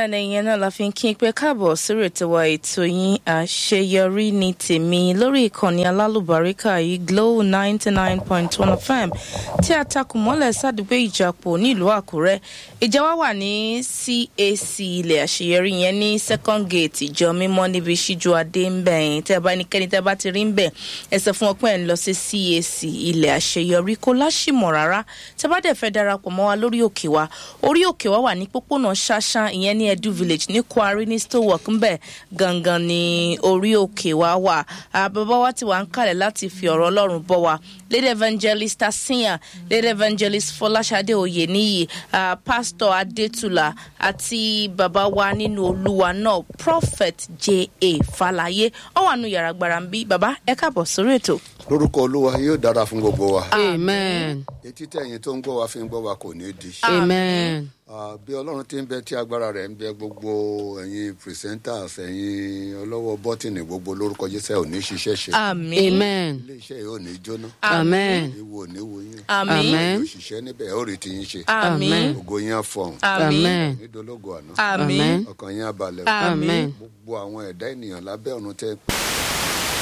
bẹ́ẹ̀ ni ìyẹn náà la fi ń kí n pé káàbọ̀ sórí ètò wa ètò yín àṣeyọrí ní tèmi lórí ìkànnì alálùbáríkà yìí Glo ninety nine point one FM tí a takùn mọ́lẹ̀ sádùúgbò ìjàpọ̀ nílùú Àkúrẹ́ ìjà wa wà ní CAC ilẹ̀ àṣeyọrí yẹn ní second gate ìjọ mímọ́ níbi ṣíjú adé ń bẹ̀ yẹn tẹ́ ẹ bá ẹnikẹ́ni tẹ́ ẹ bá ti rí ń bẹ̀ ẹ sọ fún wọn pé ẹ̀ ń lọ sí CAC ilẹ̀ àṣeyọrí kó láṣìmọ̀ rárá tẹ́ bá dẹ̀ fẹ́ darapọ̀ mọ́ wa lórí òkè wa orí òkè wa wà ní pópónà ṣáṣá ìyẹn ní Edu Village ní Kwari ní Stowwork ń bẹ̀ gangan ní orí òkè wa wà bàbá wa ti wà ń kalẹ̀ láti fi ọ̀rọ̀ Ọlọ́run bọ́ wa Lady Evangelist Asiya Lady Evangelist Fọláṣadé Oyèníyì uh, Pastor Adétúlà àti bàbá wa nínú Olúwa náà Prophet J.A. Falaye ó wà nù yàrá gbàrà ń bí bàbá ẹ káàbọ̀ sórí ètò. lórúkọ olúwa yóò dára fún gbogbo wa amen etí tẹ̀yin tó ń gbọ́ wa fi ń gbọ́ wa kò ní di. amen Ah, bí ọlọ́run ti ń bẹ tí agbára rẹ̀ ń bẹ gbogbo ẹ̀yin presenters ẹ̀yin ọlọ́wọ́ bọ́tìnì gbogbo lórúkọ jésù ò ní ṣiṣẹ́ ṣe àmín amen iléeṣẹ́ yìí ò ní jóná amen ewu ò ní wo yín àmín Amen. òṣìṣẹ́ níbẹ̀ ẹ̀ ó rí tiyín ṣe àmín ògo yín á fọhùn àmín amen nídológo àná àmín Amen. ọkàn yín á balẹ̀ àmín amen gbogbo àwọn ẹ̀dá ènìyàn lábẹ́ ọ̀run tẹ́